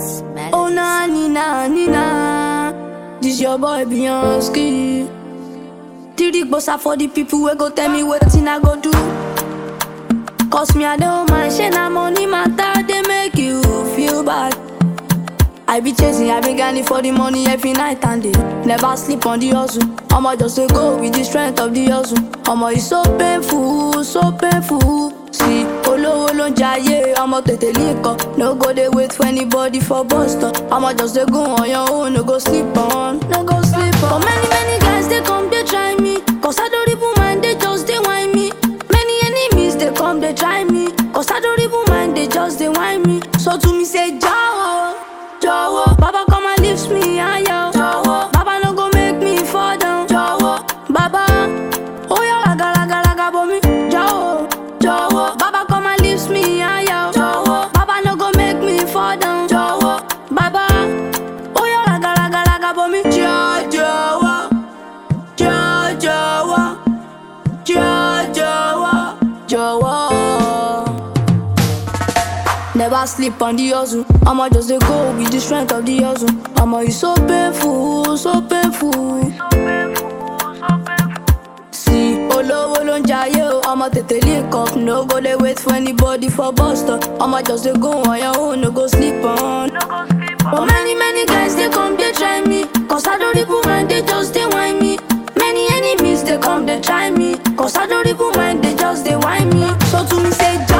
Oh na ni na ni na, this your boy Beyonce. Tiri gbosa for the people wey go tell me wetin I go do. Cause me I don't mind, shey na money matter dey make you feel bad. I be chasing, I be grinding for the money every night and day. Never sleep on the hustle. I'ma just dey go with the strength of the hustle. I'ma it's so painful, so painful. See, olówó ló ń jayé, ọmọ tètè líkọ. No go dey wait for anybody for bus stop. I'ma just dey go on your own, no go sleep on, no go sleep on. But many many guys dey come dey try me, cause I don't even mind, they just dey whine me. Many enemies dey come dey try me, cause I don't even mind, they just dey whine me. So to me say, Jawo. Jọ̀wọ́, Baba come and lift me higher. Jọ̀wọ́, Baba no go make me fall down. Jọ̀wọ́, Baba, oya laga laga laga bomi. Jọ̀wọ́, jọ̀wọ́, Baba come and lift me higher. Jọ̀wọ́, Baba no go make me fall down. Jọ̀wọ́, Baba, oya laga laga laga bomi. Jọ̀ jọ̀wọ́, jọ̀ jọ̀wọ́, jọ̀ jọ̀wọ́, jọ̀wọ́. Never sleep on the hustle. I'ma just dey go with the strength of the hustle. I'ma it's so painful, so painful. See, olówó ló ń jayé o, ọmọ tètè link up. No go dey wait for anybody for bus stop. I'ma just dey go on your own, no go sleep on. But many many guys dey come dey try me, cause I don't even mind, they just dey whine me. Many enemies dey come dey try me, cause I don't even mind, they just dey whine me. So to me say,